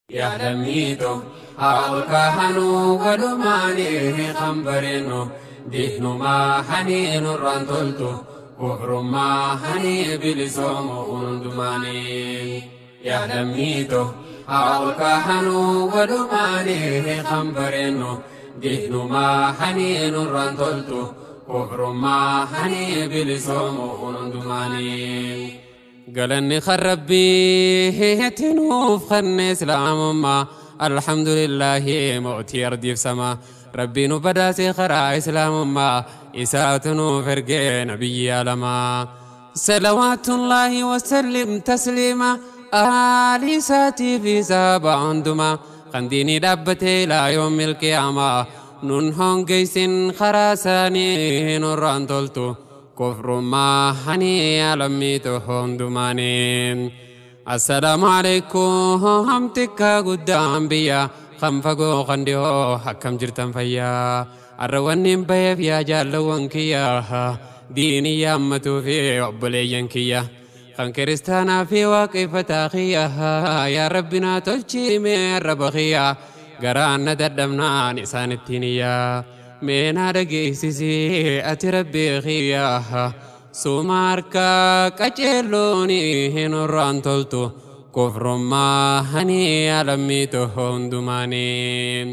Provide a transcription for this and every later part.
yaadamiito haa kahanuu walumaanii kan bareennu diinumaa hanii nurraan toltu kufrummaa hanii bilisoomu hundumaanii yaadamiito haa kahanuu walumaanii kan bareennu diinumaa hanii nurraan toltu kufrummaa hanii bilisoomu hundumaanii. galanni kan rabbii itti nuuf kanne islaamummaa alhamdulillaahi mootii ardiif samaa rabbii nu badaasee karaa islaamummaa isaatu nuuf ergee nabiyyi alamaa salawaatullaahi wasallim tasliima aalii isaatii fi saaba hundumaa kan diinii dhaabbatee ilaa yoomil qiyaamaa nun hongeysin karaa isaanii nurraan toltu kufrummaa hani alammiitu hundumaanii assalaamu alaikum tikkaa guddaan biyya kan fagoo kan dhihoo akkam jirtan fayyaa arra wanniin baheef yaa jaallawwan kiyya diinii yaammatuu fi obboleeyyan kiyya kan kiristaanaa fi waaqeffataa kiyya yaa rabbinaa tolchiime arraba kiyya garaan na dadhabnaan isaan ittiin iyyaa meenaa dhageessisii ati rabbii kiyyaa suuma harkaa qaceelloon hin irraan toltu kufrummaa hani alammiitu hundumaanii.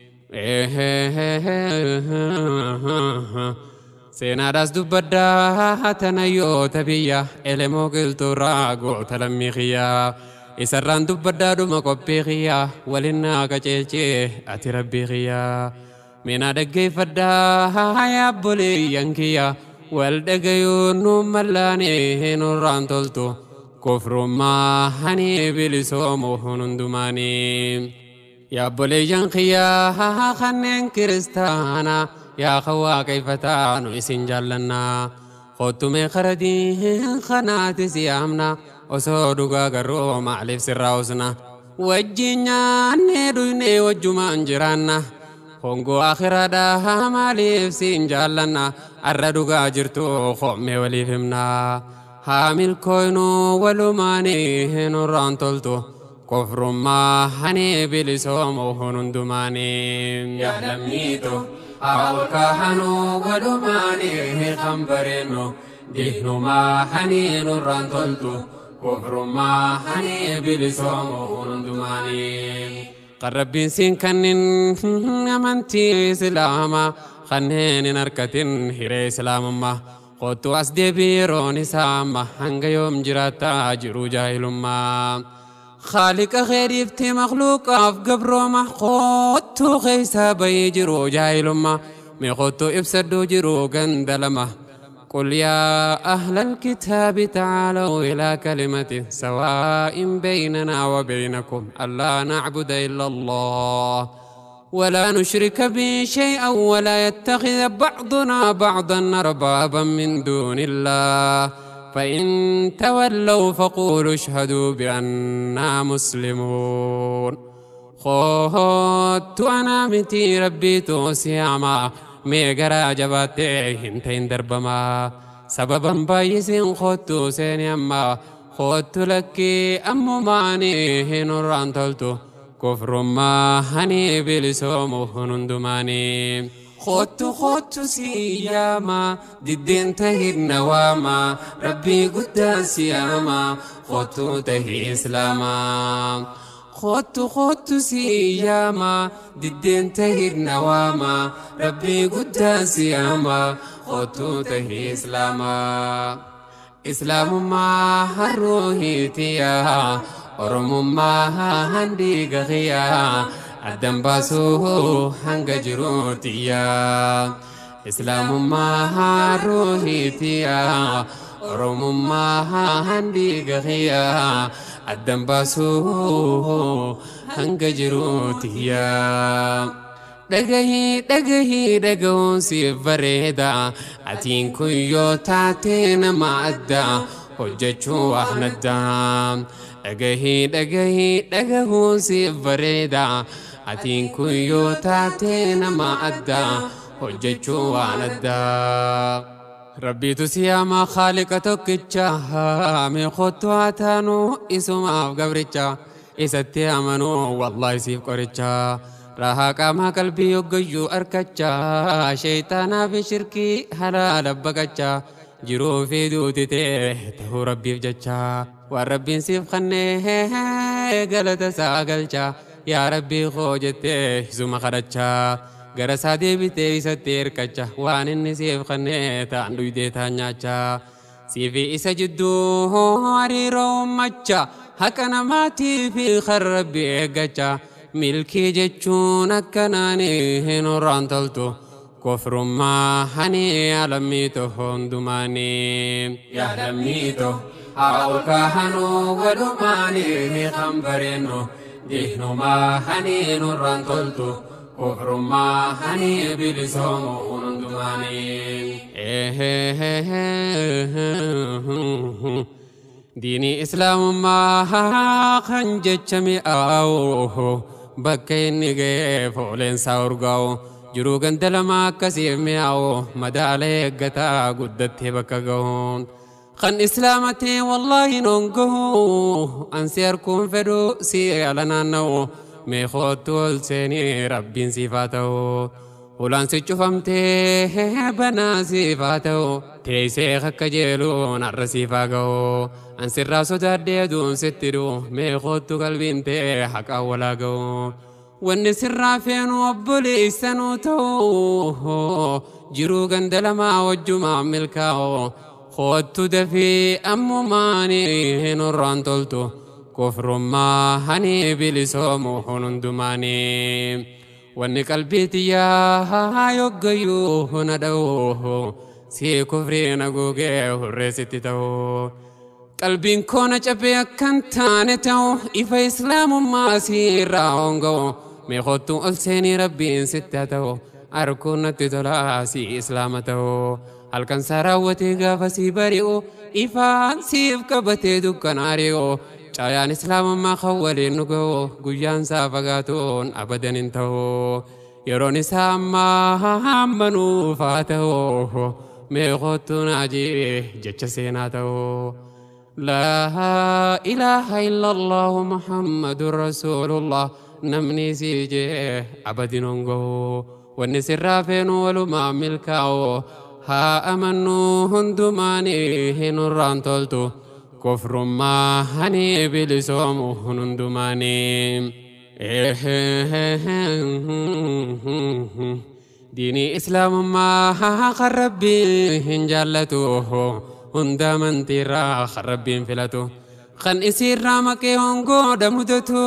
seenaadhaas dubbaddaa tanayyoota biyya elemoo qilxuurraa goota lammii kiyyaa isarraan dubbaddaa dhuma qophii kiyyaa walinnaa qaceelchee ati rabbii kiyyaa. Mina dhaggeeffadhaa yaa obboleeyyan kiyya wal dhagayuun nu mallaanee nurraan toltu kufrummaa hani bilisoomu hundumaanii. Yaa obboleeyyan kiyya kanneen kiristaanaa yaa kan waaqeffataa nu isin jaallannaa. Kottumee qaradiin kanaati si yaamna osoo dhugaa garuu maaliif sirraa usna. Wajjin nyaannee dhugnee wajjumaan jiraanna. Hongoo akhiraadhaa maaliif siin jaallanna arra dhugaa jirtu qommee waliif himna haa milkooynu walumaanii nurraan toltu kufrummaa hani bilisoomu hundumaanii. Yaadamiito haa kahanuu walumaanii kan bareennu diinumaa hani nurraan toltu kufrummaa hani bilisoomu hundumaanii. kan rabbiin siin kanneen amantii islaamaa kanneen hin harkatin hiree islaamummaa kottu as deebii yeroon isaa amma hanga yoom jiraattaa jiru jaahilummaa. خالق غيري في مخلوق في قبره ما خدتو خيسا بي جرو جاهل ما مي خدتو ابسدو جرو قندلمه قل يا أهل الكتاب تعالوا إلى كلمة سواء بيننا وبينكم ألا نعبد إلا الله ولا نشرك به شيئا ولا يتخذ بعضنا بعضا أربابا من دون الله فإن تولوا فقولوا اشهدوا بأننا مسلمون خوت أنا متي ربي توسياما meegaraa jabaattee hin ta'in darbamaa sababan baay'isiin kottu seeni amma kottu lakkii ammumaanii hin urraan toltu kufrummaa hani bilisoomu hundumaanii. Kottu kottu siyaama diddeen tahirna waama rabbii guddaa siyaama kottu tahii islaamaa. خط خط سياما ددين تهير نواما ربي قد سياما خط تهي إسلاما إسلام ما هروهي تيا أرم ما هندي غيا أدم باسو هنگ جروتيا إسلام ما هروهي تيا أرم ما هندي غيا addan baasuu hanga jiruutiyaa. Dhagahii dhagahii dhagahuun siif bareeda atiin kun yoo taate nama adda hojjechuu waan addaa. Dhagahii dhagahii dhagahuun siif bareeda atiin kun yoo taate nama adda hojjechuu waan addaa. rabbiitu siyaama khaaliqa tokkicha mee kottu haa taanu isumaaf gabricha isatti amanuu wallaahi siif qorichaa rahaa qaamaa qalbii hoggayyuu arkachaa sheeyxaanaa fi shirkii halaala baqachaa jiruu fi duuti ta'e ta'uu rabbiif jechaa waan rabbiin siif kannee galata isaa galchaa yaa rabbii koo jettee isuma kadhachaa gara isaa deebitee isatti hirkacha waan inni siif kannee ta'an dhuydee ta'an nyaachaa siifi isa jidduu hariiroo uummacha haqa namaatii fi kan rabbi eeggacha milkii jechuun akkanaan hin horraan toltu kofrummaa hani alammiito hundumaanii yaadamniito haa ol kaahanuu walumaanii kan bareennu diinumaa hani nurraan toltu kofrummaa hani bilisoomu hundumaanii. diinii islaamummaa kan jecha mi'aawu bakka inni ga'ee fooleensaa urgaa'u jiruu ganda lama akkasiif mi'aawu madaala eeggataa guddattee bakka ga'uun kan islaamatee wallaahi noon gahu ansi harkuun fedhu si ala naanna'u meeqootti ol seenii rabbiin siifaa ta'u. ulaan si cufamtee banaa siifaa ta'u teessee akka jeeluun har'a siifaa ga'u ansirraa sodaadhee aduun sitti dhu'u meeqootu qalbiin ta'e haqaa walaa ga'u wanni sirraa feenu obboleessanuu ta'u jiruu ganda lamaa wajjumaa milkaa'u koottu dafii ammumaanii hin horraan toltu kofrummaa hani bilisoomu hundumaanii. wanni qalbii xiyyaa yoggayyuu huna dha'u si kufrii na gugee hurreessitti ta'u qalbiin koona cabee akkan taane ta'u ifa islaamummaa si irraa honga'u meeqottu ol seenii rabbiin sitti haa ta'u arkuun natti tolaa si islaama ta'u halkan saa raawwatee gaafa si bari'u ifaan siif qabatee dukkan ari'u caayaan islaamummaa kan waliin nu ga'u guyyaan isaa fagaatuun abadan hin ta'u yeroon isaa ammaa hammanuuf haa ta'u meeqottu naajii jecha seenaa ta'u. لا إله إلا الله محمد رسول الله نمني سيجي أبد نونغو والنسر فين ولما ملكاو ها أمنو هندماني هنران تولتو كفر ما هني بلسوم هندماني ديني إسلام ما خربي هنجالتوه hunda amantiirraa kan rabbiin filatu kan isiirraa maqee hongoodha mudatu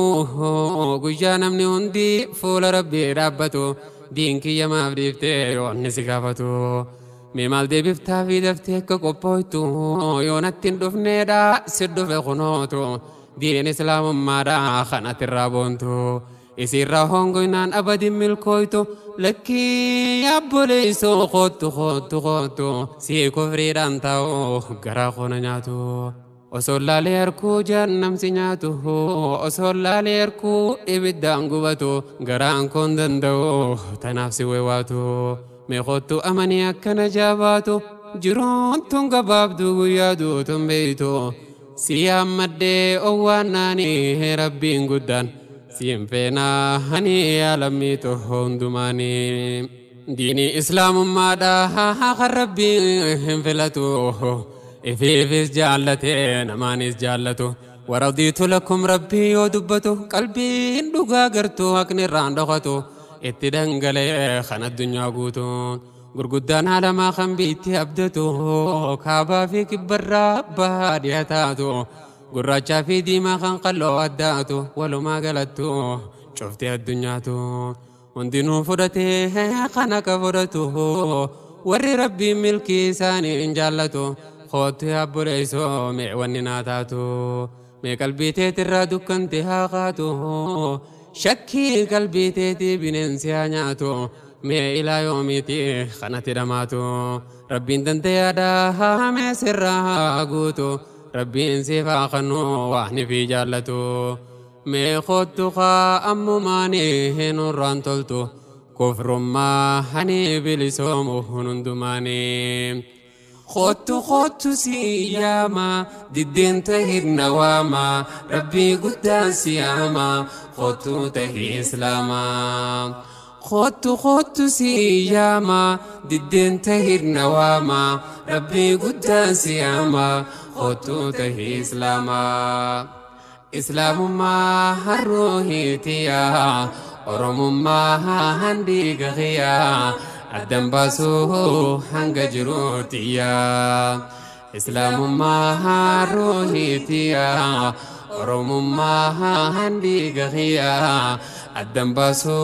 guyyaa namni hundi fuula rabbii dhaabbatu diin kiyya maaf dhiiftee yoonni si gaafatu mee maal deebiftaa fi daftee akka qophooytu yoo natti hin dhufneedha si dhufe kunootu diin islaamummaadha kan atirraa boontu isiirraa hongoynaan abadin milkooytu lakkii abboleessoo kootu kootu kootu si kufriidhaan ta'u garaa koona nyaatu osoo laalee harkuu jaannamsi nyaatu osoo laalee harkuu ibiddaan gubatu garaan koon danda'u tanaaf si weewaatu meeqottu amanii akkana jaabaatu jiruun tun gabaabduu guyyaa duutun beeytu si yaammaddee owwaannaanii rabbiin guddaan siin feenaa hani yaalammiitu hundumaanii diinii islaamummaadha kan rabbii hin filatu ifiifis jaallatee namaanis jaallatu waradiitu lakum rabbii yoo dubbatu qalbiin dhugaa gartuu haqni irraan dhokatu itti dhangalee kan addunyaa guutu gurguddaan haalamaa kan biitti abdatu kaabaa fi kibbarraa baadiyyaa taatu gurraachaa fi diimaa kan qalloo addaatu walumaa galattu cuftee addunyaatu hundinuu fudhatee kan akka fudhatu warri rabbiin milkii isaanii hin jaallatu kootti abboleessoo mee wanni naa taatu mee qalbii teetirraa dukkante haa kaatu shakkii qalbii teetii bineensi haa nyaatu mee ilaa yoomiiti kanatti dhamaatu rabbiin dandayaadhaa mee sirraa guutu. rabbiin siifaa kannu waan fi jaallatu mee kottu kaa ammumaanii hin urraan toltu kufrummaa hani bilisoomu hundumaanii خدت خدت سياما ددين تهير نواما ربي قدان سياما خدت تهي إسلاما خدت خدت سياما ددين تهير نواما ربي قدان سياما خدت تهي إسلاما إسلام ما هروهيتيا أرم ما هندي غيا أدم باسو هنگ جروتيا إسلام ما هروهيتيا أرم ما هندي غيا أدم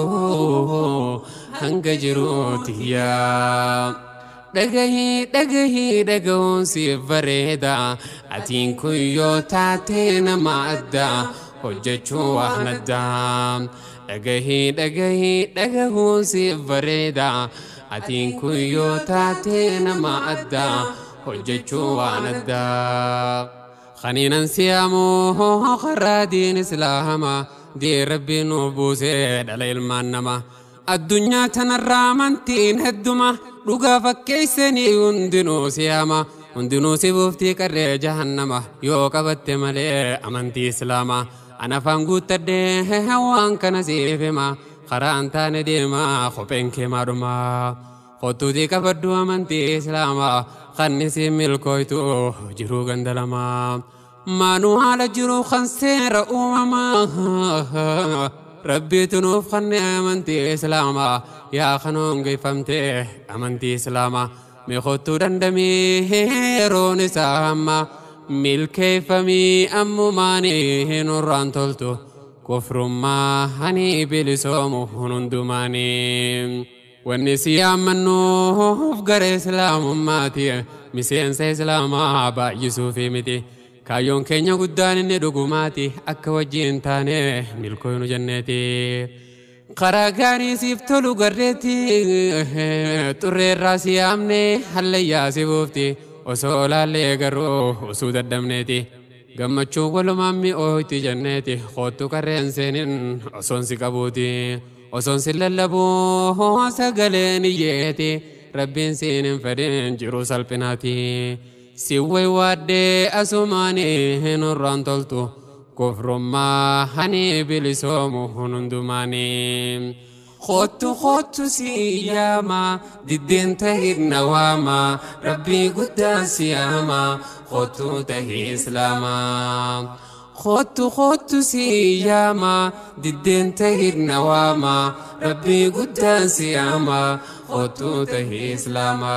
باسو هنگ جروتيا dhagahii dhagahii dhagahuun siif bareeda atiin kun yoo taate nama adda hojjechuu waan adda dhagahii dhagahii dhagahuun siif bareeda atiin kun yoo taate nama adda hojjechuu waan adda khaniinan siyaamoo karaa diin islaama diin rabbiin nuuf buusee dhala ilmaan namaa addunyaa tanarraa amantiin hedduma dhugaa fakkeessanii hundinuu siyaama hundinuu si buuftii qarree jahannama yoo qabatte malee amantii islaamaa ana afaan guuttadhee waan kana siif hima karaan taane deemaa kopheen kee maadhuma kottuutii qabaddu amantii islaamaa kanni si milkooytu jiruu gandalamaa maanuu haala jiruu kan seera uumamaa rabbiitu nuuf kanne amantii islaamaa yaa kanoon geeffamte amantii islaamaa miikottuu dandamii yeroon isaa hamma milkeeffamii ammumaanii nurraan toltu kufrummaa hani bilisoomu hundumaanii wanni si yaammannuuf gara islaamummaati miseensa islaamaa baay'isuufi miti. kaayyoon keenya guddaan inni dhugumaati akka wajjiin taane milkooynu jenneeti karaa gaarii siif tolu garreetti xurreerraa si yaamne hallayyaa si buufti osoo laallee garuu osoo dadhabneeti gammachuu walumaan mi'ooyti jenneeti koottu qarreen seenin osoon si qabuuti osoon si lallabuu sagaleen iyyeeti rabbiin siin hin fedhin jiruu salphinaati. siwway waadhee asumaanii nurraan toltu kufrummaa hani bilisoomu hundumaanii. Kottu kottu siyaama diddeen tahir nawaama rabbii guddaan siyaama kottu tahi islaama. Kottu kottu siyaama diddeen tahir nawaama rabbii guddaan siyaama kottu tahi islaama.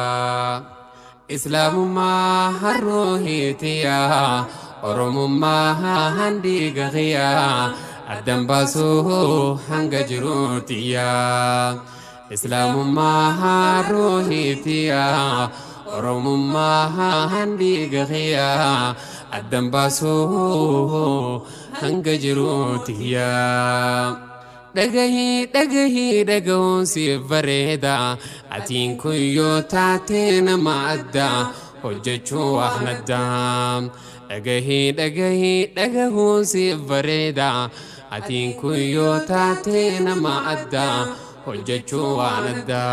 islaamummaa harroohiitiyaa oromummaa handiigahiyaa addan baasuu hanga jiruutiyaa islaamummaa harroohiitiyaa oromummaa handiigahiyaa addan baasuu hanga jiruutiyaa. dhagahii dhagahii dhagahuun siif bareeda atiin kun yoo taate nama adda hojjechuu waan adda dhagahii dhagahii dhagahuun siif bareeda atiin kun yoo taate nama adda hojjechuu waan adda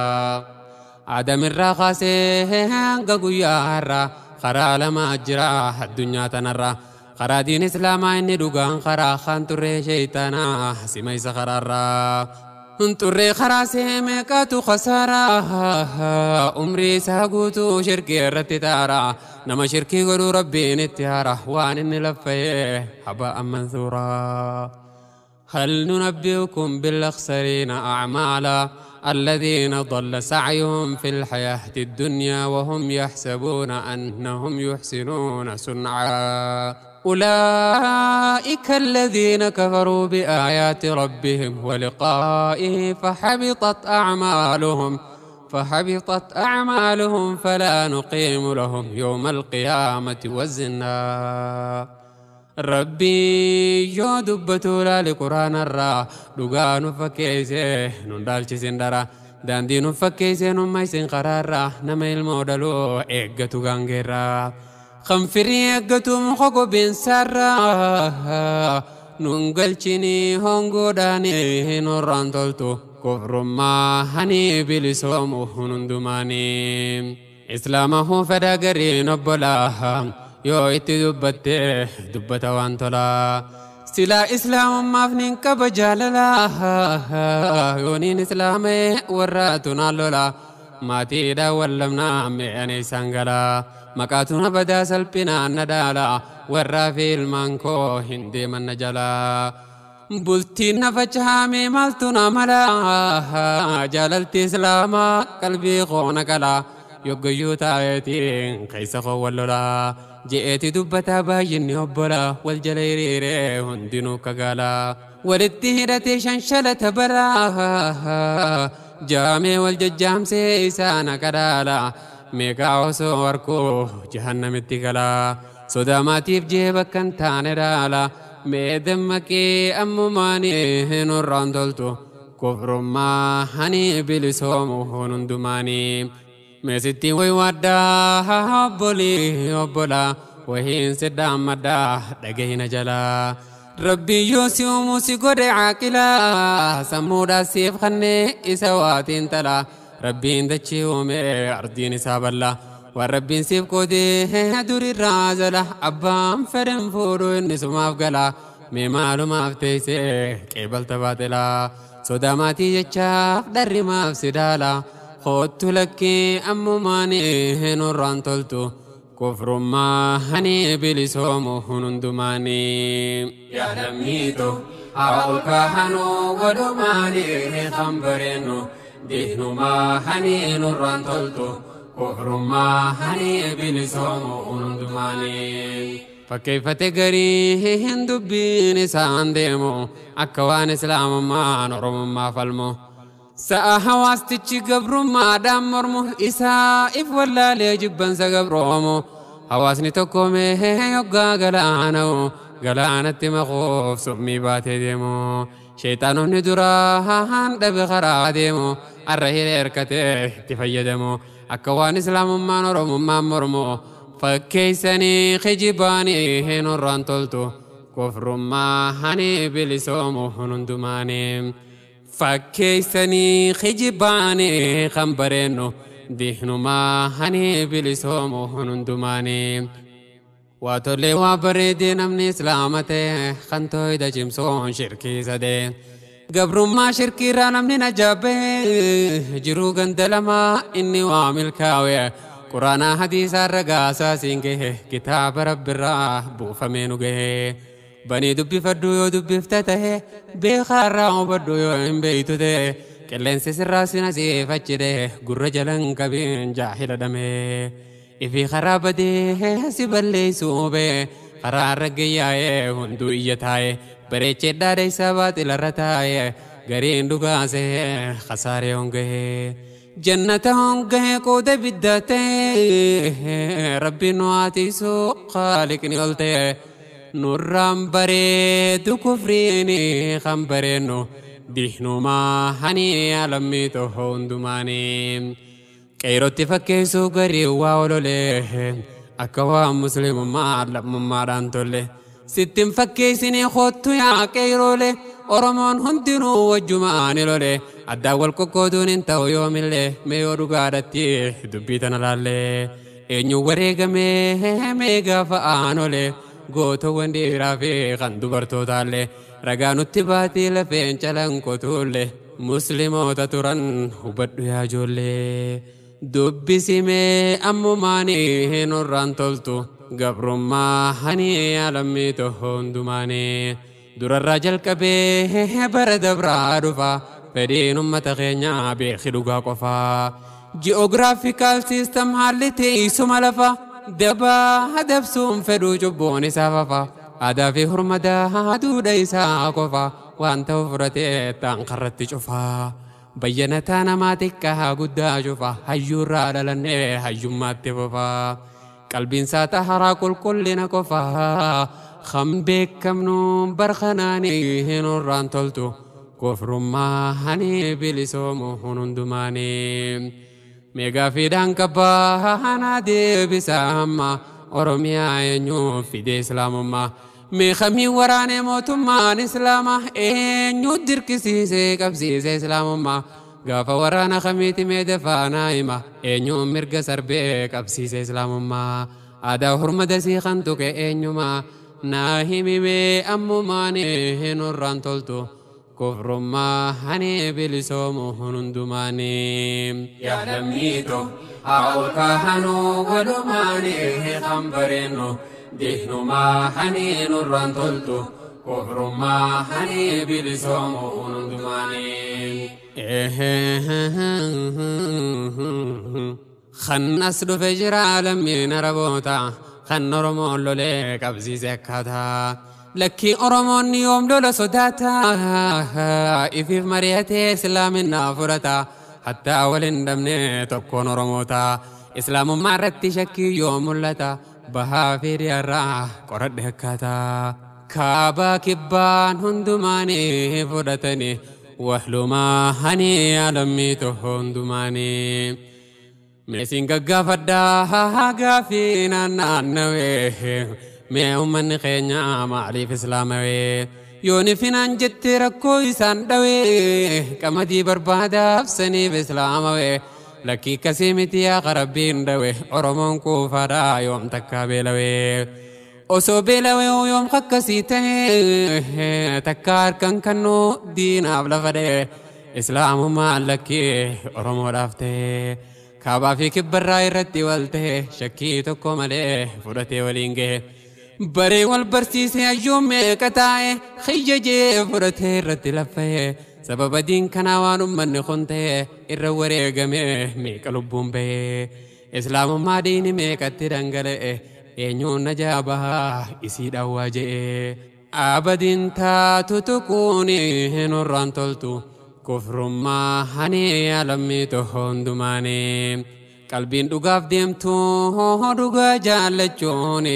aadamirraa kaasee hanga guyyaa har'a karaa lama jira addunyaa tanarra karaa diin islaamaa inni dhugaan karaa kan turree sheeytaanaa sima isa karaarraa turree karaa seemeeqatu khasaaraa umrii isaa guutuu shirkii irratti taara nama shirkii godhuu rabbiin itti haara waan inni laffa'ee habaa mansuuraa هل ننبئكم بالأخسرين أعمالا الذين ضل سعيهم في الحياة الدنيا وهم يحسبون أنهم يحسنون صنعا أولئك الذين كفروا بآيات ربهم ولقائه فحبطت أعمالهم فحبطت أعمالهم فلا نقيم لهم يوم القيامة وزنا ربي يو دبتو لالي قرآن الرا لغان فكيسي نندالش سندرا daandii nu fakkeessee nu maysin karaarraa nama ilmoo dhaloo eeggatu gaangeerraa kan firii eeggatu muka gobeensarraa nun galchinii hongoodhaanii nurraan toltu kufrummaa hani bilisoomu hundumaanii islaamahuu fedha gariin obbolaa yoo itti dubbatte dubbata waan tolaa silaa islaamummaaf nin qaba jaalalaa yooniin islaamee warra tunaan lolaa maatiidha wallamnaa mi'anii isaan galaa maqaatuna badaa salphinaan na dhaalaa warraa fi ilmaan koo hin deeman na jalaa bultiin na facaame maaltu na malaa jaalalti islaamaa qalbii koo na qalaa yoggayyuu taayetiin keessa koo wal lolaa je'eeti dubbataa baay'inni obbola wal jala hiriiree hundinuu kagaalaa walitti hidhatee shanshalata baraa jaamee wal jajjaamsee isaana kadhaala meeqaa osoo warkuu jahannamitti galaa sodaa maatiif jee bakka hin taane dhaala mee dammaqee ammumaanii nurraan toltu kufrummaa hani bilisoomu hundumaanii meesitti way waaddaa obbolii obbola wahiin siddaan maddaa dhagahina jalaa rabbii yoo si uumu si godhe caaqilaa sammuudhaa siif kannee isa waatiin talaa rabbiin dachii uume ardiin isaa bal'aa waan rabbiin siif qoodee durirraa jala abbaan fedhan fuudhu inni sumaaf galaa mee maalumaaf teessee qeebalta baaxilaa sodaa maatii jechaaf dharri maaf si daalaa hoottu lakkii ammumaanii nurraan toltu kufrummaa hani bilisoomu hundumaanii. yaadamniito haa ol kaahanuu walumaanii kan bareennu diinumaa hani nurraan toltu kufrummaa hani bilisoomu hundumaanii. Fakkeeffate garii hin dubbiin isaan deemu akka waan islaamummaan oromummaa falmu. Sa'a hawaastichi gabrummaadhaan mormu isaa if wallaalee jibbansa gabroomu. Hawaasni tokko mee yoggaa galaana'u galaanatti maquuf summii baatee deemu. Sheexaanonni duraan dhabe karaa deemu arra hiree hirkatee itti fayyadamu akka waan islaamummaan oromummaan mormu. fakkeeysanii kijibaanii hin irraan toltu kufrummaa hani bilisoomu hundumaanii fakkeeysanii kijibaanii kan bareennu diinumaa hani bilisoomu hundumaanii waa tollee waa bareedee namni islaama ta'e kan tooyda cimsoon shirkii sadee gabrummaa shirkiirraa namni najaabee jiruu ganda lamaa inni waa milkaa'ee quraanaa hadiisaa ragaasaa siin gahe kitaaba rabbirraa buufamee nu gahe banii dubbifadhu yoo dubbifta tahe beekaarraa hubadhu yoo hin beeytu tahe qilleensi sirraa sina siifachide gurra jalan qabiin jaahila dhame ifii karaa badee si balleeysuu bee karaa raggayyaa'ee hunduu iyya taa'e bareechee dhaadha isaa baaxilarra taa'e gariin dhugaasee kasaaree hongahee. jannata hongahe qooda biddatee rabbi nu haatiisu haaliqni ol ta'e nurraan bareedu kufriini kan bareennu diinumaa hani alammii toho hundumaanii qeerotti fakkeessuu garii waa ololee akka waan muslimummaa lammummaadhaan tolle sittin fakkeessinii hoottu yaa qeeroolee oromoon hundinuu wajjumaani lole addaan wal qoqqooduun hin ta'u yoomillee mee yoo dhugaadhatti dubbii tana laallee eenyu wareegamee mee gaafa aanole gootowwan dhiiraa fi kan dubartootaallee ragaa nutti baatii lafeen calanqotuulle musliimoota turan hubadhu yaa ijoollee dubbisimee ammumaanii hin irraan toltu gabrummaa hani alammii toho hundumaanii. durarraa jalqabee bara dabraa dhufa fedhiin ummata keenyaa beeki dhugaa qofaa ji'oogiraafikaal siistam haalli teessuma lafa dabaa dabsuun fedhuu cubbuun isaa fafa aadaa fi hurmadaa duudha isaa qofa waan ta'u fudhatee taan karratti cufaa bayyanataa namaa xiqqaa guddaa cufa hayyuurraa dhalannee hayyummaatti fufaa qalbiinsaa taharaa qulqullina qofaa kan beekamnu barkanaanii hin irraan toltu kufrummaa hani bilisoomu hundumaanii meegaa fiidhaan qabbaa hanaa deebisa amma oromiyaa eenyu fide islaamummaa meeqamii waraanee mootummaan islaamaa eenyu dirqisiisee qabsiise islaamummaa gaafa waraana kamiiti meede faanaa hima eenyuun mirga sarbee qabsiise islaamummaa aadaa hurmada sii kan tuqe eenyumaa naa himimee ammumaan nurraan toltu kufrummaa hani bilisoomu hundumaanii. yaadamniito haa ol kaahanuu walumaanii kan bareennu diinumaa hani nurraan toltu kufrummaa hani bilisoomu hundumaanii. kan as dhufe jira lammiin araboota kan oromoon lolee qabsiise akkaataa lakkii oromoonni yoom lola sodaata ifiif mari'atee islaaminaa fudhata hattaa waliin dhabne tokkoon oromoota islaamummaa irratti shakkii yoo mul'ata bahaa fi dhiyaarraa qoradhe akkaataa kaabaa kibbaan hundumaanii fudhatanii wahlumaa hani alammiito hundumaanii. Meesiin gaggaafadhaa gaafii naannawee mee uummanni keenya maaliif islaamawee yoon ifinaan jettee rakkoo isaan dhawee qamadii barbaadaaf saniif islaamawee lakkii kasii miti yaa rabbiin dhawe oromoon kuufaadhaa yoom takkaa beelawee osoo beelawee yoom akkasii ta'e takkaa harkan kannuu diinaaf lafa dhee islaamummaan lakkii oromoodhaaf ta'e. kaabaa fi kibbarraa irratti wal ta'e shakkii tokko malee fudhatee waliin gahe baree wal barsiise hayyuun meeqa taa'e hiyyajee fudhatee irratti laffa'e sababa diin kanaa waan ummanni kun ta'e irra wareegame meeqa lubbuun bahee islaamummaa diini meeqatti dhangala'e eenyuun najaa bahaa isii dhawwaa je'e abadiin taatu tuquuni nurraan toltu. kufrummaa hani alammiito hundumaanii qalbiin dhugaaf deemtu dhugaa jaallachuun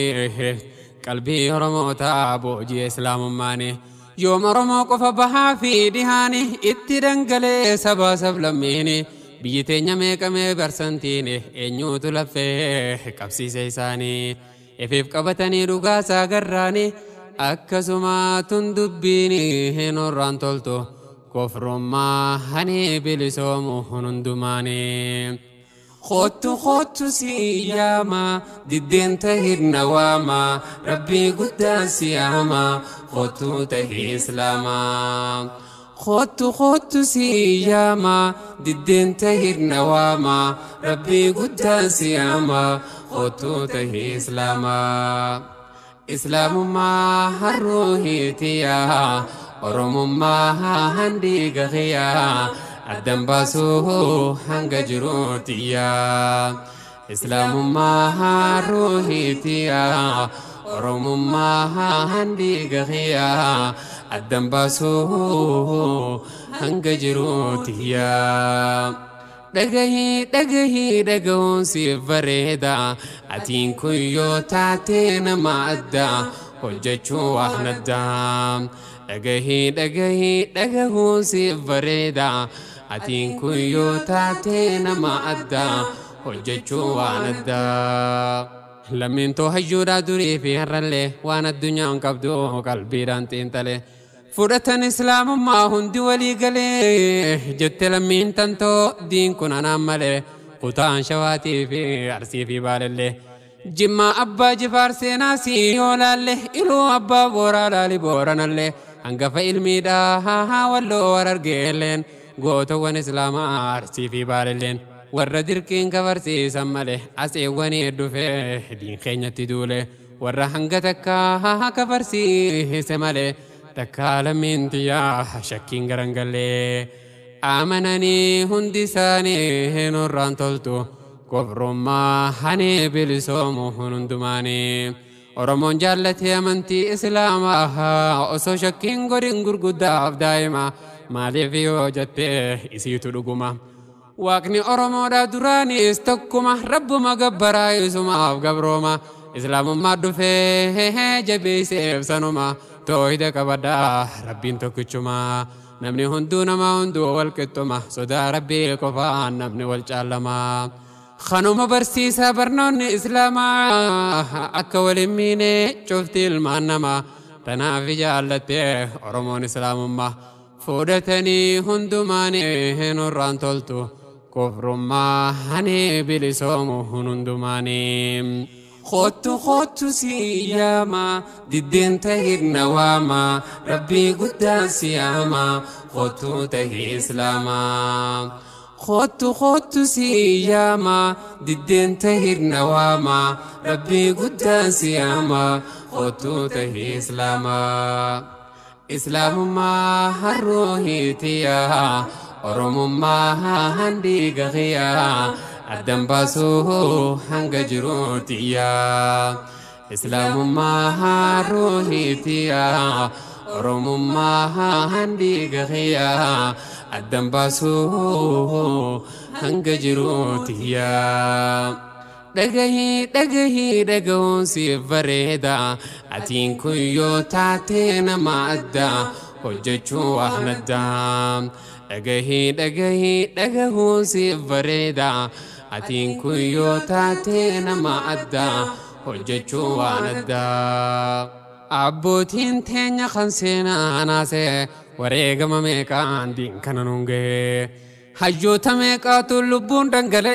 qalbii oromoota boojii islaamummaani yoom oromoo qofa bahaa fi dhihaani itti dhangalee sabaa sablammiini biyyi teenya meeqamee barsantiin eenyuutu laffee qabsiise isaanii ifiif qabatanii dhugaasaa garraani akkasuma tun dubbiin nurraan toltu. kofrummaa hani bilisoomu hundumaanii. Kottu kottu si yaama diddeen tahirna waama rabbii guddaa si yaama kottu tahii islaamaa. Kottu kottu si yaama diddeen tahirna waama rabbii guddaa si yaama kottu tahii islaamaa. Islaamummaa harruuhiitiyaa. oromummaa handi gahiyaa addan baasuu hanga jiruutiyaa islaamummaa ruuhiitiyaa oromummaa handi gahiyaa addan baasuu hanga jiruutiyaa. dhagahii dhagahii dhagahuun siif bareeda atiin kun yoo taatee nama addaa hojjechuu waan addaa. dhagahii dhagahii dhagahuun siif bareeda atiin kun yoo taatee nama addaa hojjechuu waan addaa. Lammiin too hayyuudhaa durii fi har'allee waan addunyaan qabdu qalbiidhaan xiinxale. Fudhatan islaamummaa hundi walii galee jette lammiin tantoo diin kun anaan malee kutaan shawaatii fi arsii fi baalellee. Jimmaa abbaa jifaar seenaa sii yoo laalle iluu abbaa booraa laali booranallee. hangafa ilmiidhaa walloo war argeelleen gootawwan islaamaa arsii fi baalelleen warra dirqiin kabarsiisan malee aseewwanii dhufee diin keenyatti duule warra hanga takkaa kabarsiise malee takkaa lammiin tiyyaa shakkiin garangallee amananii hundi isaanii nurraan toltu kofrummaa hani bilisoomu hundumaanii. Oromoon jaallatee amantii islaamaa osoo shakkiin godhin gurguddaaf daa'ima maaliif yoo jettee isiitu dhuguma. Waaqni Oromoodhaa duraanis tokkuma rabbuma gabbaraa isumaaf gabrooma islaamummaa dhufee jabeesseef sanuma toohida qabadhaa rabbiin tokkichuma. Namni hunduu nama hunduu wal qixxuma sodaa rabbii qofaan namni wal caalamaa. Kanuma barsiisaa barnoonni islaamaa akka waliin miine cufti ilmaan namaa tanaaf jaallattee Oromoon islaamummaa fudhatanii hundumaanii nurraan toltu kufrummaa hani bilisoomu hundumaanii. Kottu kottu si yaama diddeen tahirna waama rabbii guddaan si yaama kottu tahi islaamaa. Kottu kottu si yaama diddeen tahirna waama rabbii guddaan si yaama kottu tahi islaamaa. Islaamummaa harroohitiyaa Oromummaa handiiga qiyaa addan baasuu hanga jiruutiyaa. Islaamummaa harroohitiyaa Oromummaa handiiga qiyaa addan baasuu hanga jiruutiyaa. Dhagahii dhagahii dhagahuun siif bareeda atiin kun yoo taate nama adda hojjechuu waan addaa. Dhagahii dhagahii dhagahuun siif bareeda atiin kun yoo taate nama adda hojjechuu waan addaa. Abbootiin teenya kan seenaa naasee wareegama meeqaan diinkana nuun gahee. Hayyoota meeqaatu lubbuun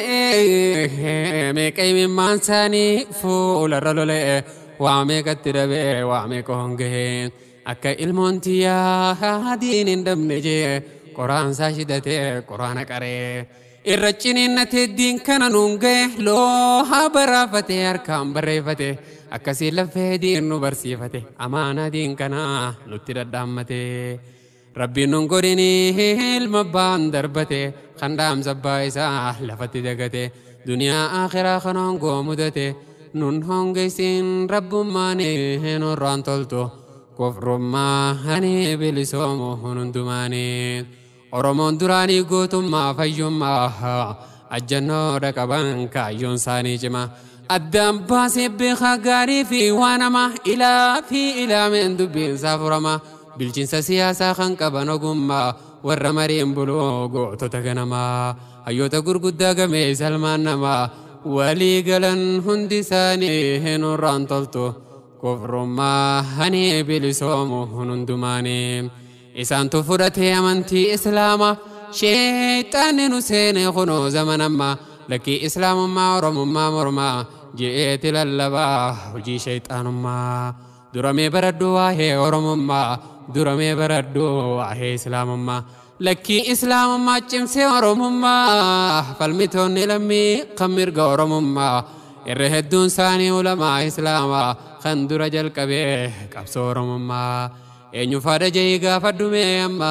dhangala'ee meeqa imimmaan isaanii fuularra lola'e waa meeqatti dhabee waa meeqa hongahee akka ilmoon tiyyaa diin hin dhabne jee qoraansaa shidatee qoraana qaree irra ciniinnatee diin kana nuun ga'e loohaa baraafatee harkaan barreeffate akkasii laffee diin nu barsiifate amaanaa diin kanaa nutti dhadhaammatee. Rabbiin nun godhini ilma abbaan darbate kan dhaamsa abbaa isaa lafatti dagate duniyaa akhiraa kan hongoo mudate nun hongeessin rabbummaan nurraan toltu kofrummaa hani bilisoomu hundumaanii Oromoon duraanii gootummaa fayyummaa ajjannoodha qaban kaayyoon isaanii cima addaan baasee beekaa gaarii fi waan nama ilaa fi ilaameen dubbiinsaa furama. bilchinsa siyaasaa kan qaban ogummaa warra mariin buloo gootota ganamaa hayyoota gurguddaa gamee salmaan namaa walii galan hundi isaanii nurraan toltu kufrummaa hani bilisoomu hundumaanii isaantu fudhatee amantii islaamaa sheexaanni nu seene kunoo zamanammaa lakkii islaamummaa oromummaa mormaa je'eeti lallabaa hojii sheexaanummaa duramee baraddu waa'ee oromummaa duramee baraddu waa'ee islaamummaa lakkii islaamummaa cimsee oromummaa falmitoonni lammii kan mirga oromummaa irra hedduun isaanii ulamaa islaamaa kan dura jalqabee qabsoo oromummaa eenyu faada jee gaafadhumee amma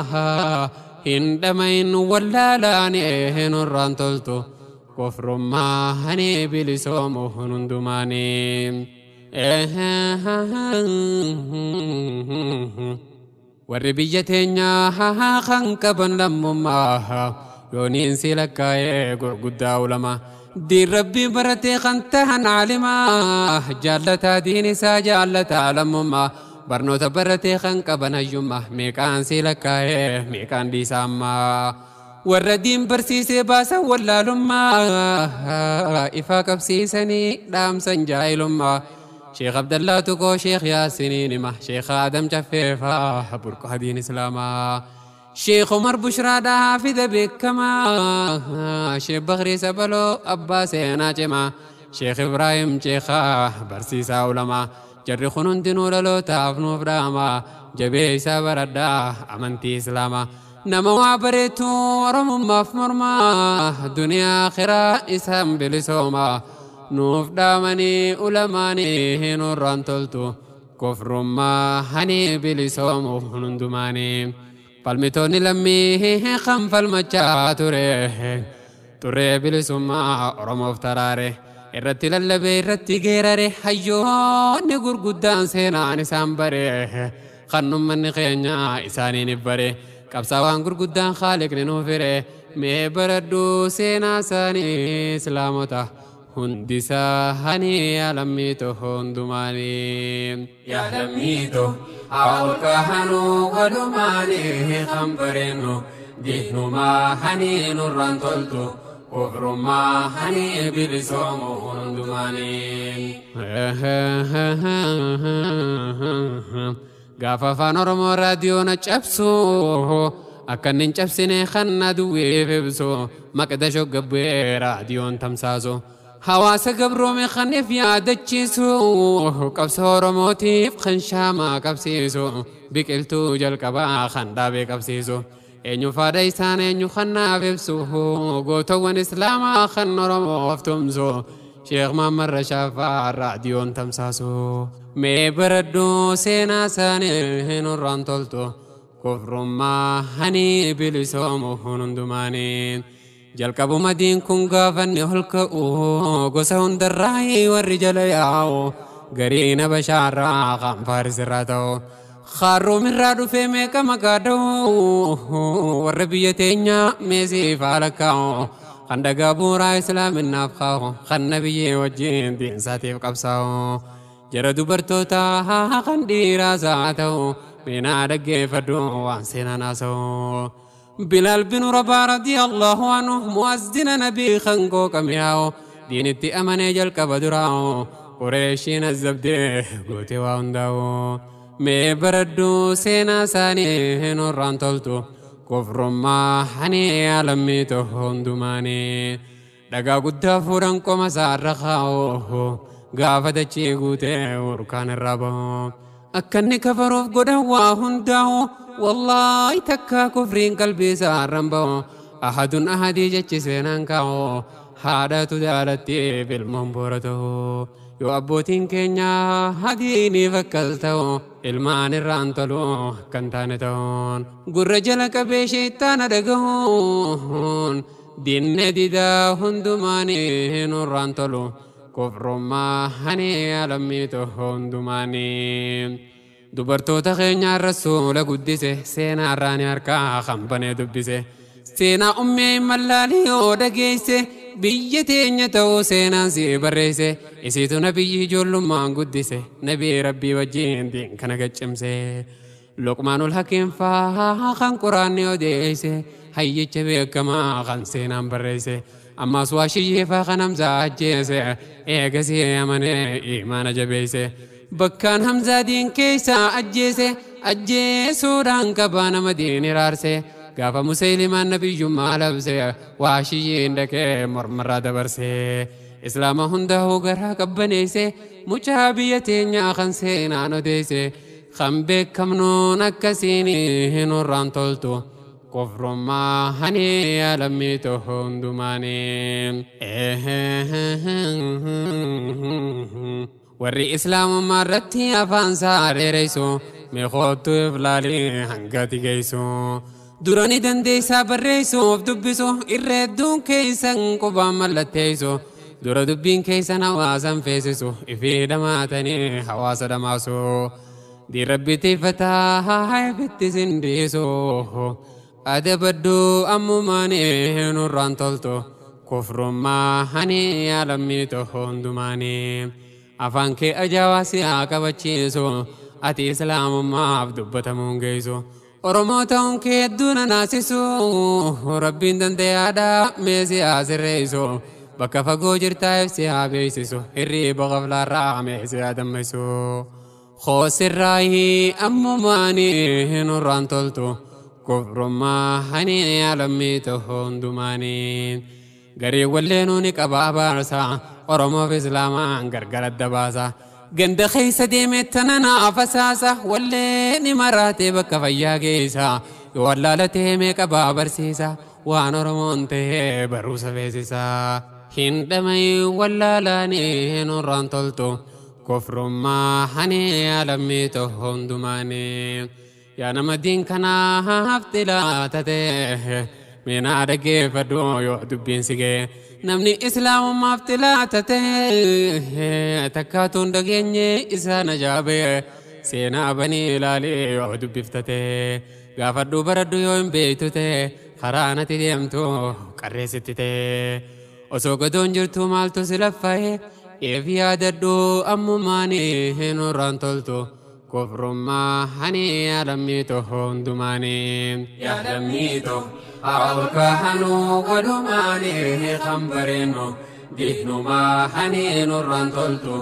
hin dhamayin wallaalaanee nurraan toltu kofrummaa hani bilisoomu hundumaanii. warri biyya teenyaa kan qaban lammummaa yooniin si lakkaa'ee gurguddaa ulama diin rabbii baratee kan tahan caalimaa jaallataa diin isaa jaallataa lammummaa barnoota baratee kan qaban hayyummaa meeqaan si lakkaa'ee meeqaan dhiisaa ammaa warra diin barsiisee baasan wallaalummaa ifaa qabsiisanii dhaamsan jaahilummaa شيخ عبد الله تكو شيخ ياسين ما شيخ آدم جفيفا بركو هدين إسلاما شيخ عمر بشرى دا حافظ بكما شيخ بغري سبلو أبا سينا جما شيخ إبراهيم شيخا برسيسا علما جري خنون دينو للو تافنو فراما جبي إسا بردا أمنتي إسلاما نما وابريتو ورمم مفمرما دنيا آخرة إسام بلسوما nuuf dhaamanii ulamaanii nurraan toltu kofrummaa hani bilisoomu hundumaanii falmitoonni lammii kan falmachaa ture turee bilisummaa oromoof taraare irratti lallabee irratti geerare hayyoonni gurguddaan seenaan isaan bare kan ummanni keenya isaaniin bare qabsaawaan gurguddaan haaliqni nuuf hire mee baradhu seenaa isaanii islaamota. hundi isaanii alammiito hundumaanii. Yaa lammiito hawlka hanuu walumaanii kan bareennu diinumaa hanii nurraan toltu kufrummaa hanii bilisoomu hundumaanii. Gaafa afaan Oromoo raadiyoona cabsu akka inni hin cabsine kan aduwwiif ibsu maqdasho gabbee raadiyoon tamsaasu. Hawaasa gabroome kan if yaadachiisu qabsoo Oromootiif kan shaamaa qabsiisu biqiltuu jalqabaa kan dhaabee qabsiisu. Eenyu faada isaan eenyu kan naaf ibsu gootawwan islaamaa kan Oromoof tumsu. Sheekh Mahammad Rashaafaa raadiyoon tamsaasu. Mee baradhu seenaa isaanii nurraan toltu. Kufrummaa hani bilisoomu hundumaanii. Jalqabuma diin kun gaafanni ol ka'u gosa hundarraa warri jala yaa'u. Garii na bashaarraa kan faarisirraa ta'u. Harroomirraa dhufee meeqa maqaa dha'u warra biyya teenyaa meesiif haala kaa'u. kan dhagaa bu'uuraa islaaminaaf kaa'u kan nabiyyee wajjin diinsaatiif qabsaa'u jara dubartootaa kan dhiiraas haa ta'u meenaa dhaggeeffadhu waan seenaan haasa'u. Bilaal bin Rabaa radiyallahu anhu mu'azzina nabii kan qooqame yaa'u diinitti amanee jalqaba duraa'u qureeshiin azzabdee gootee waa hundaa'u. Mee baradhu seenaa isaanii nurraan toltu. kufrummaa hani alamii toho hundumaanii dhagaa guddaa fuudhan qoma isaarra kaa'u gaafa dachii guutee urkaan irraa bahu akka inni kafaruuf godhan waa hundaa'u wallaahi takka kufriin qalbii isaarran bahu ahadun ahadii jechi seenaan kaa'u haadhatu jaalattiif ilmoon boora ta'u yoo abbootiin keenya hadiiniif akkas ta'u ilmaan irraan tolu kan taane ta'uun gurra jala qabee sheettaana dhagahuun dinne didaa hundumaanii nurraan tolu kufrummaa hani alammii toho hundumaanii dubartoota keenyaa rasuula guddise seenaa irraanii harkaa kan banee dubbise seenaa ummee mallaalii yoo dhageesse biyya teenya ta'uu seenaan si barreesse isiitu nabiyyi ijoollummaan guddise nabii rabbii wajjin diin kana gaccimse luqmaanul hakiim faa kan quraanni odeesse hayyicha beekamaa kan seenaan barreesse ammaas waa shiyyeefaa kan hamzaa ajjeese eegasii amanee imaana jabeesse bakkaan hamzaa diin keessaa ajjeese ajjeesuudhaan qabaa nama diin iraarse gaafa musaylimaan nabiyyummaa labse waa shiyyiin dhaqee mormarraa dabarse islaama hundaa'uu garaa qabbaneesse mucaa biyya teenyaa kan seenaan odeesse kan beekamnuun akkasiin nurraan toltu kufrummaa hani alammii toho hundumaanii warri islaamummaa irratti afaan isaa dheereysu meeqootu iflaalii hangati geessu. durani dandeessaa barreessuuf dubbisu irra hedduun keessan qubaan mallatteessu dura dubbiin keessan hawaasan feesisu ifii dhamaatanii hawaasa dhamaasu diirabbi tiiffataa haifitti sindiisu adabaddu ammumaanii nurraan toltu kufrummaa hani alammii toho hundumaanii afaan kee ajaa'aa si'aa qabachiisu ati islaamummaaf dubbatamuun geessu. Oromoo ta'uun kee hedduu na naasisu rabbiin dandayaadhaa meesii haa sirreessu bakka fagoo jirtaa ibsi haa beeksisu hirriiba qaflaarraa meesii haa dammaysu hoosirraayi ammumaanii nurraan toltu kufrummaa hani alammii toho hundumaanii garii walleenuu ni qabaa baarsa Oromoof Islaamaan gargar adda baasa. ganda keessa deemee tana naa fasaasa wallee ni maraatee bakka fayyaa geessa yoo wallaalatee meeqa baa barsiisa waan oromoon ta'ee baruusa beeksisa hin dhamay wallaalaanii nurraan toltu kufrummaa hani alammii toho hundumaanii yaa nama diin kanaaf xilaatatee meenaa dhaggeeffadhu yoo dubbiin si gee namni islaamummaaf xilaatatee takkaatuun dhageenye isaan ajaa'ibee seenaa banii ilaalee yoo dubbiftatee gaafadhu baradhu yoo hin beektu ta'e karaa nati deemtu qarreessitti ta'e osoo gadoon jirtu maaltu si laffa'e eef yaadadhu ammumaanii nurraan toltu. kufrummaa hani alammii toho hundumaanii yaadammii to hawalka hanuu walumaanii kan bareennu diinumaa hani nurraan toltu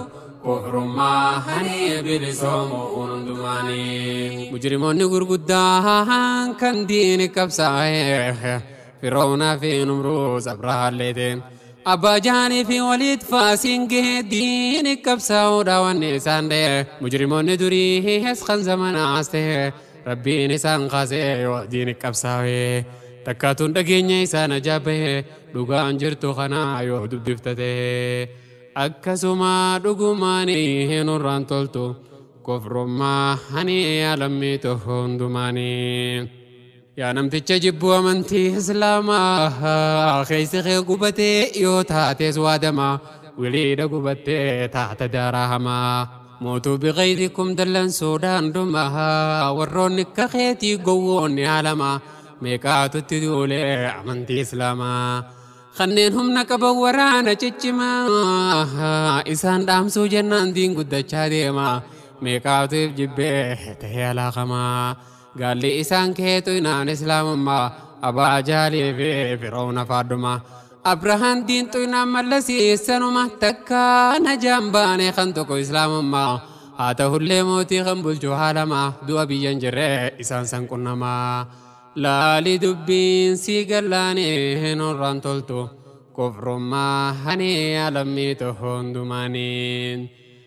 kufrummaa hani bilisoomu hundumaanii. mujrimoonni gurguddaan kan diini qabsaa'e firoonaa fi numruus abrahaalleeteen abbaa jaanii fi waliit faasiin gahee diini qabsaa'uudha wanni isaan ta'e mujrimoonni durii kan zamanaas ta'e rabbiin isaan kaasee yoo diini qabsaa'e takkaatuun dhageenya isaan ajaa'ibee dhugaan jirtu kana yoo dubbiftate akkasuma dhugumaanii hin urraan toltu kofrummaa hani alammiitu hundumaanii. Yaa namticha jibbuu amantii islaamaa keessi kee gubatee yoo taates waadama wiliidha gubattee taata daaraa hamaa. Mootuu biqaydikum dallansuudhaan dhumaa warroonni akka keetii gowwoonni haalama meeqaatutti duulee amantii islaamaa. Kanneen humna qaban waraana ciccimaa isaan dhaamsuu jennaan diin guddachaa deema meeqaatuuf jibbee ta'ee alaakamaa. Gaalli isaan keetu inaan islaamummaa abaa jaalii fi firoona faaduma. Abrahaan diintu inaan mallasiisanuma takka najaan baane kan tokko islaamummaa. Haa ta'ullee mootii kan bulchu haalama du'a biyyan jirre isaan san qunnamaa. Laali dubbiin sii gallaanii hin horraan toltu kufrummaa hani alammiitu hundumaaniin.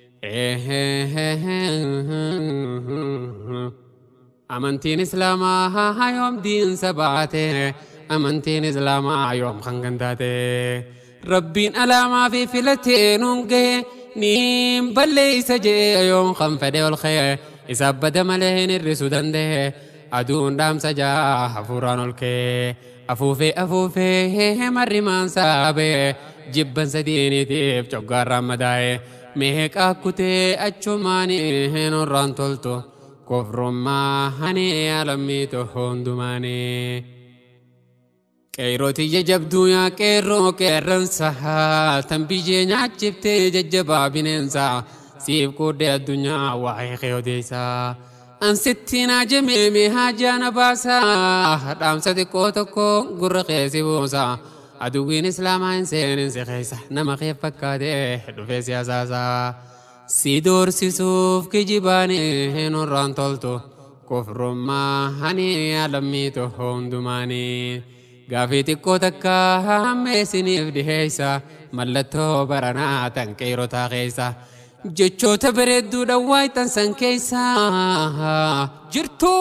Amantiin Islaamaa yoom diinsa baate amantiin Islaamaa yoom kan gantaate Rabbiin alaamaa fi filatee nuun gahe niin balleeysa jee yoom kan fedhe ol kee isa bada malee hin hir'isuu danda'e aduun dhaamsa jaa hafuuraan ol kee afuufee afuufee marrimaan saabee jibbansa diiniitiif coggaarraan madaa'e meeqaa kutee achumaanii hin horraan toltu. kofrummaa hani alammiitu hundumaanii. Qeerrootii jajabduu yaa qeerroo qeerransa tan biyyee nyaachiftee jajjabaa bineensa siif qooddee addunyaa waa'ee kee odeessa. Ansittiin ajamee mee haajaa na baasa dhaamsa xiqqoo tokko gurra keessa buusa. Aduwwiin islaamaa hin seeninsi keessa nama kee fakkaatee dhufee siyaasaasa. Si doorsisuuf kijibaanii hin horraan toltu kufrummaa hani alammiitu hundumaanii. Gaafii xiqqoo takka hammeessiniif dhiheessa mallattoo baranaa tan qeerotaa keessa. Jechoota bareedduudha waaytan san keessa jirtu.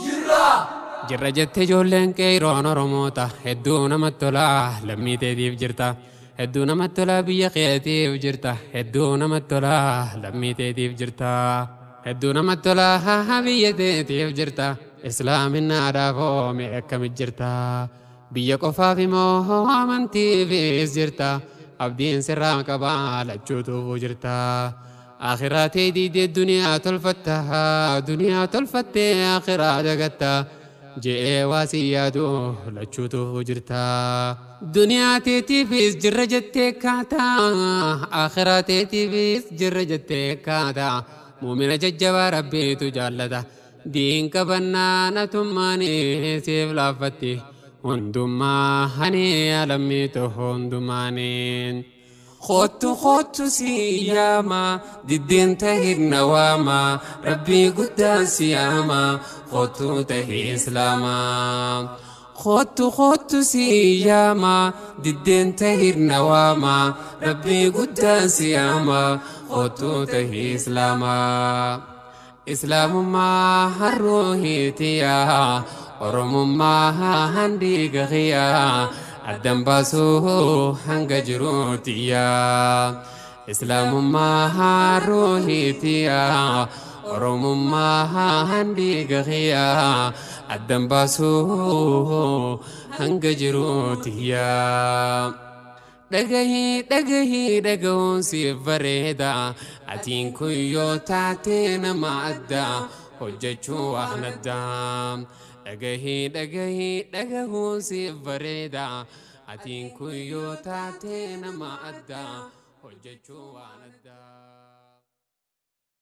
Jirra jettee ijoolleen qeeroon Oromoota hedduu namatti tolaa lammii teetiif jirta. Hedduu namatti tolaa biyya keetiif jirta. Hedduu namatti tolaa lammii teetiif jirta. Hedduu namatti tolaa biyya teetiif jirta. Islaaminaadhaaf oomee akkamit jirta. Biyya qofaaf immoo amantiifis jirta. Abdiin sirraa qabaa lachuutuufuu jirta. Akhiraa tee diidee duniyaa tolfatta. Duniyaa tolfattee akhiraa dagatta. je'ee waa si yaadu lachuutu jirta. Duniyaa teetiifis jirra jettee kaataa, akhiraa teetiifis jirra jettee kaataa. Muumina jajjabaa rabbiitu jaallata. Diin qabannaa natummaanii siif laaffatti. Hundummaa hani alammiitu hundumaaniin. Kottu kottu si yaama diddeen tahirna waama rabbii guddaan si yaama kottu tahii islaamaa. Kottu kottu si yaama diddeen tahirna waama rabbii guddaan si yaama kottu tahii islaamaa. Islaamummaa harruuhiitiyaa Oromummaa handiiga xiyaa. addan baasuu hanga jiruutiyaa islaamummaa ruuhiitiyaa oromummaa handiiga xiyaa addan baasuu hanga jiruutiyaa. Dhagahii dhagahii dhagahuun siif bareeda atiin kun yoo taate nama addaa hojjechuu waan addaa. dhagahii dhagahii dhagahuun siif bareeda atiin kun yoo taate nama addaa hojjechuu waan addaa.